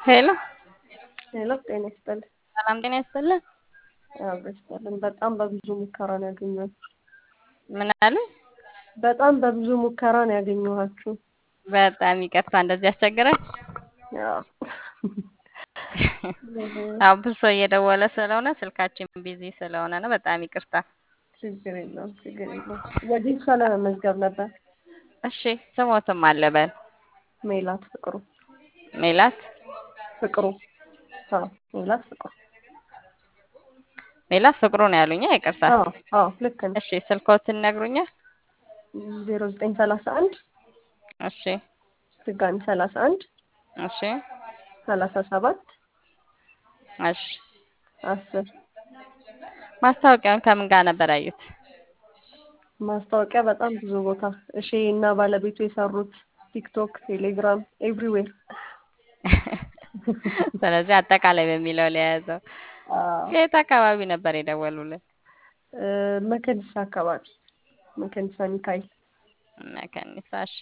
ሄሎ ሄሎ ጤና ይስጥልኝ። ሰላም ጤና ይስጥልን። አብሮ ይስጥልን። በጣም በብዙ ሙከራ ነው ያገኘኋችሁ። ምን አለ? በጣም በብዙ ሙከራ ነው ያገኘኋችሁ። በጣም ይቅርታ እንደዚህ ያስቸግራል። ያው አዎ ብዙ ሰው እየደወለ ስለሆነ ስልካችን ቢዚ ስለሆነ ነው። በጣም ይቅርታ። ችግር የለውም ችግር የለውም። ወጌሻ ለመመዝገብ ነበር። እሺ ስሞትም አለበል ሜላት ፍቅሩ ሜላት ፍቅሩ አዎ ሜላት ፍቅሩ ሜላት ፍቅሩ ነው ያሉኛ። ይቅርታ። አዎ አዎ ልክ ነው። እሺ ስልኮትን ነግሩኛል። ዜሮ ዘጠኝ ሰላሳ አንድ እሺ ድጋሚ ሰላሳ አንድ እሺ ሰላሳ ሰባት እሺ አስር ማስታወቂያውን ከምን ጋር ነበር ያዩት? ማስታወቂያ በጣም ብዙ ቦታ እሺ እና ባለቤቱ የሰሩት ቲክቶክ፣ ቴሌግራም ኤቭሪዌር ስለዚህ አጠቃላይ በሚለው ለያዘው የት አካባቢ ነበር የደወሉልን? መከኒሳ አካባቢ መከኒሳ ሚካኤል መከኒሳ። እሺ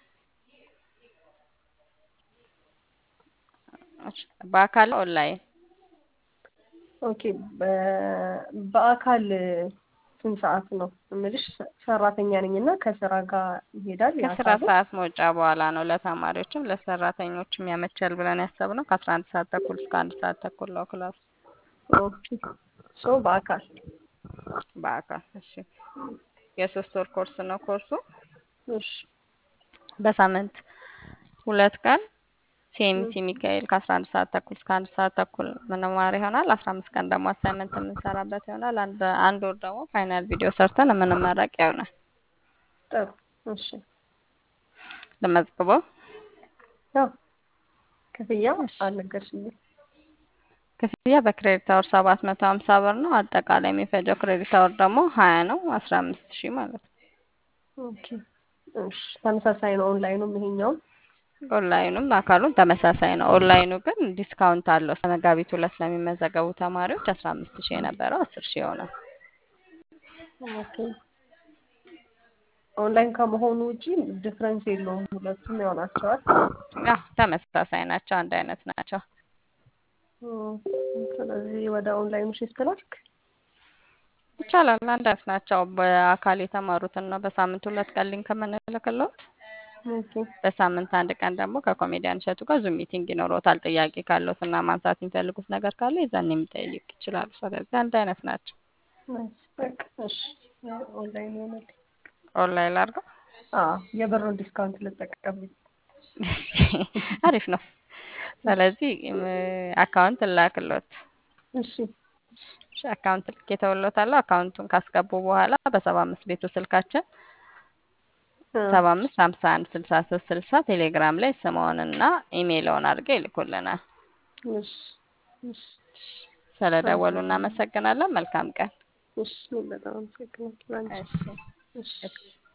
እሺ። በአካል ኦንላይን? ኦኬ በ- በአካል ስንት ሰዓት ነው እምልሽ? ሰራተኛ ነኝ እና ከስራ ጋር ይሄዳል ከስራ የአካሉ? ሰዓት መውጫ በኋላ ነው። ለተማሪዎችም ለሰራተኞችም ያመቻል ብለን ያሰብነው ከአስራ አንድ ሰዓት ተኩል እስከ አንድ ሰዓት ተኩል ነው ክላሱ ኦኬ ሶ በአካል በአካል። እሺ የሶስት ወር ኮርስ ነው ኮርሱ እሺ በሳምንት ሁለት ቀን ሲኤምሲ ሚካኤል ከአስራ አንድ ሰዓት ተኩል እስከ አንድ ሰዓት ተኩል ምንማር ይሆናል። አስራ አምስት ቀን ደግሞ አሳይመንት የምንሰራበት ይሆናል። አንድ አንድ ወር ደግሞ ፋይናል ቪዲዮ ሰርተን የምንመረቅ ይሆናል። ጥሩ እሺ ልመዝግበው። ያው ክፍያ አልነገርሽኝም ክፍያ በክሬዲት አወር ሰባት መቶ ሀምሳ ብር ነው። አጠቃላይ የሚፈጀው ክሬዲት አወር ደግሞ ሀያ ነው። አስራ አምስት ሺህ ማለት ነው። ኦኬ እሺ ተመሳሳይ ነው ኦንላይኑም ይሄኛውም ኦንላይኑም አካሉም ተመሳሳይ ነው። ኦንላይኑ ግን ዲስካውንት አለው። እስከ መጋቢት ሁለት ለሚመዘገቡ ተማሪዎች አስራ አምስት ሺህ የነበረው አስር ሺህ ይሆናል። ኦኬ ኦንላይን ከመሆኑ ውጪ ዲፍረንስ የለውም። ሁለቱም ያው ናቸዋል። አዎ ተመሳሳይ ናቸው። አንድ አይነት ናቸው። ስለዚህ ወደ ኦንላይኑ ሽፍት ላድርግ። ይቻላል። አንድ አይነት ናቸው። በአካል የተማሩትን ነው በሳምንት ሁለት ቀን ሊንክ የምንልክልዎት። ኦኬ በሳምንት አንድ ቀን ደግሞ ከኮሜዲያን እሸቱ ጋር ዙም ሚቲንግ ይኖረዎታል። ጥያቄ ካለዎት እና ማንሳት የሚፈልጉት ነገር ካለ የዛን የሚጠይቅ ይችላሉ። ስለዚህ አንድ አይነት ናቸው። ናይስ በቃ እሺ ኦንላይን ይሆናል። ኦንላይን ላድርገው። አዎ የብሩን ዲስካውንት ልጠቀም። አሪፍ ነው። ስለዚህ አካውንት ላክሎት። እሺ እሺ አካውንት ልክ የተውሎታለሁ። አካውንቱን ካስገቡ በኋላ በሰባ አምስት ቤቱ ስልካችን ሰባ አምስት ሀምሳ አንድ ስልሳ ሶስት ስልሳ ቴሌግራም ላይ ስምዎንና ኢሜይልዎን አድርገው ይልኩልናል። እሺ እሺ ስለደወሉ እናመሰግናለን። መልካም ቀን። እሺ በጣም አመሰግናለሁ። አንቺ እሺ እሺ